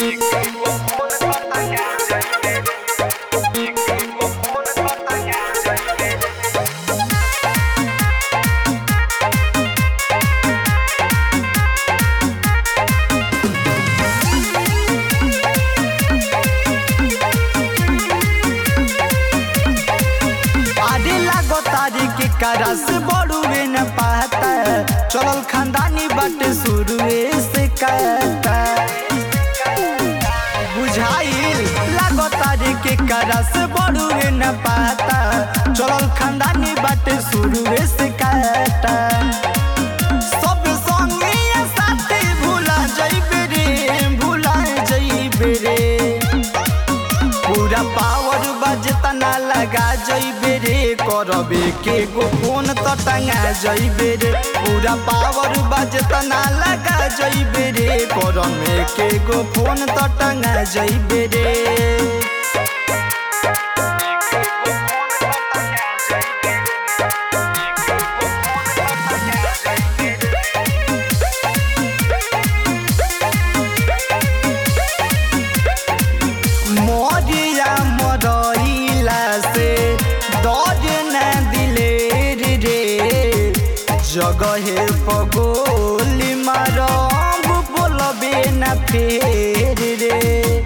आरे लागो तारी के करस बड़ुए न पाता चलल खानदानी बाटे शुरुए से कहता बुझाइल लागो तारी के करस बड़ुए न पाता चलल खानदानी बाटे शुरुए से कहता सब संगे साथी भूला जइबे रे भूला जइबे रे पूरा पावर बजतना लगा जइबे रे करबे के गो फोन त टंगा जइबे रे पूरा पावर बजतना लगा जइबे रे करमे के गो फोन त टंगा जइबे रे मरिया मरइला से दर्द न दिलेर रे जगहे पगोली मारब बोलबे न फेर रे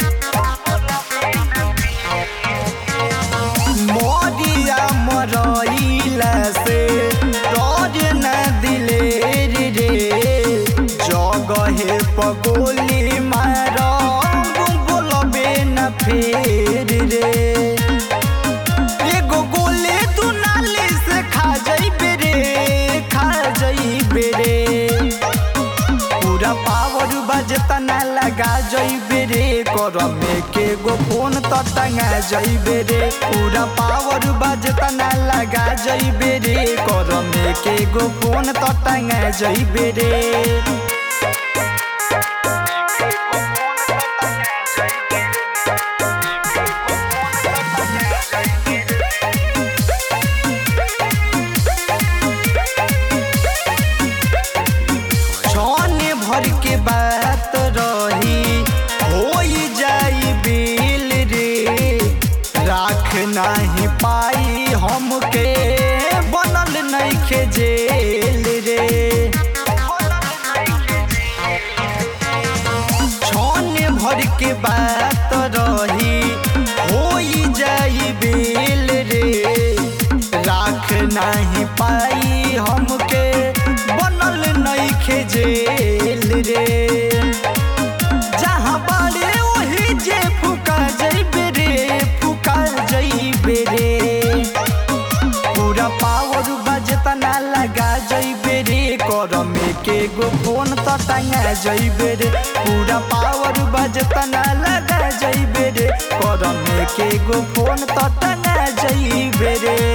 मरिया मरइला से दर्द न दिलेर रे जगहे पगोली मारब बोलबे न फेर रे एगो गोले तू नाली से खा जइबे रे खा जइबे रे पूरा पावर बजतना लगा जइबे रे करमे के गो फोन त टंगा जइबे रे पूरा पावर बजतना लगा जइबे रे करमे के गो फोन त टंगा जइबे रे छाने भर के बात रही हो जाई बिल रे राख नाही पाई हमके बनल नइखे जेल रे छाने भर के बात रही हो जाई बिल रे राख नाही पाई हमके बनल नइखे जेल रे जहाँ बाड़े वही जे फुका जइबे रे फुका जइबे रे पूरा पावर बजतना लगा जइबे रे करमे के गो फोन त टंगा जइबे रे पूरा पावर बजतना लगा जइबे रे करमे के गो फोन त टंगा जइबे रे